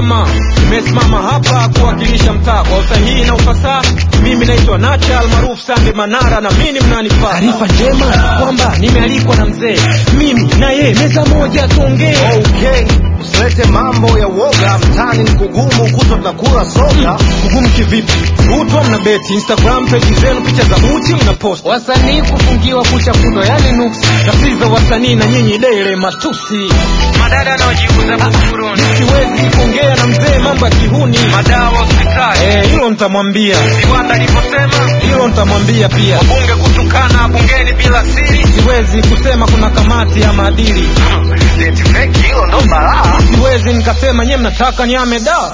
jamaa, nimesimama hapa kuwakilisha mtaa kwa usahihi na ufasaha. Mimi naitwa Nacha almaarufu Sande Manara, na mimi mnanifaa. Taarifa njema kwamba nimealikwa na mzee, mimi na yeye meza moja tuongee. Okay, usilete mambo ya uoga mtani, ni kugumu kutwa tunakula soda. Kugumu kivipi? Kutwa mna beti Instagram page zenu, picha za uchi mna post, wasanii kufungiwa kucha kudo, yani nuksi tafsiri za wasanii na nyinyi dele matusi, madada anaojiuza buguruni. Siwezi kuongea na mzee mambo ya kihuni, madawa hospitali, eh, hilo nitamwambia. Viwanda alivyosema, hilo nitamwambia pia. Wabunge kutukana bungeni bila siri, siwezi kusema kuna kamati ya maadili. Eti fake hilo ndo balaa. Siwezi nikasema nyewe mnataka nyame da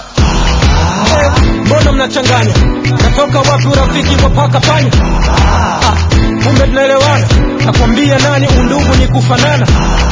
Eh, mbona mnachanganya? Natoka wapi urafiki kwa paka panya? Ah, Kumbe tunaelewana, nakwambia nani, undugu ni kufanana.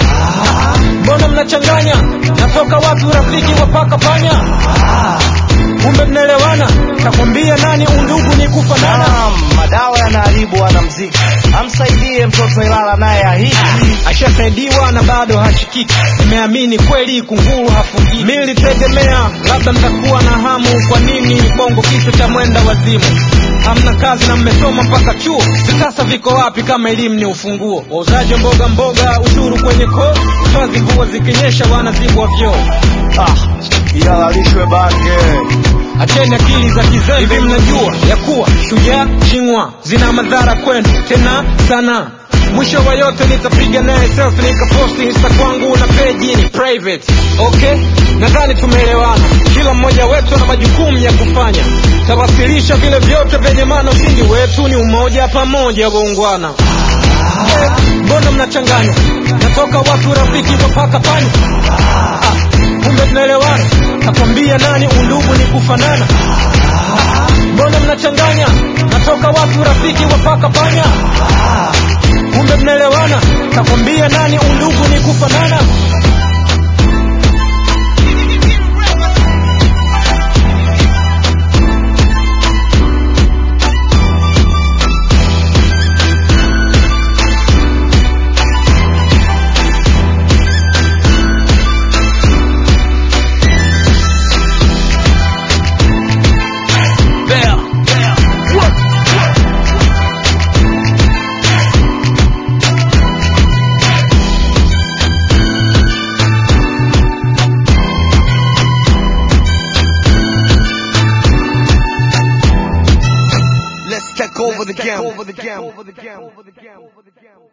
Ah, Mbona mnachanganya? Natoka wapi urafiki kwa paka panya? Ah, Kumbe tunaelewana, nakwambia nani, undugu ni kufanana. Naam, madawa yanaharibu wanamziki, amsaidie mtoto Ilala naye ahiki. ashasaidiwa na bado hashikiki. Nimeamini kweli kunguru hafungiki. Mimi nilitegemea labda mtakuwa na hamu. Kwa nini bongo kichwa cha mwenda wazimu? Hamna kazi na mmesoma mpaka chuo, vitasa viko wapi kama elimu ni ufunguo? Wauzaji wa mboga mboga, ushuru kwenye koo, toazi mvua zikinyesha wanazibwa vyoo. Ah, ihalalishwe bange. Acheni akili za kizembe. Hivi mnajua ya kuwa shujaa chingwa zina madhara kwenu tena sana. Mwisho wa yote nitapiga naye selfie nikaposti insta kwangu na peji ni private. Okay, nadhani tumeelewana. Kila mmoja wetu ana majukumu ya kufanya. Tawasilisha vile vyote vyenye maana. Ushindi wetu ni umoja, pamoja waungwana. Eh, Mbona mnachanganya? Natoka wapi urafiki kwa paka panya? Ah, Kumbe tunaelewana. Nakwambia nani, undugu ni kufanana. Ah, Mbona mnachanganya? Natoka wapi urafiki wa paka panya? Ah, Kumbe mnaelewana. Nakwambia nani, undugu ni kufanana. Let's take over the game.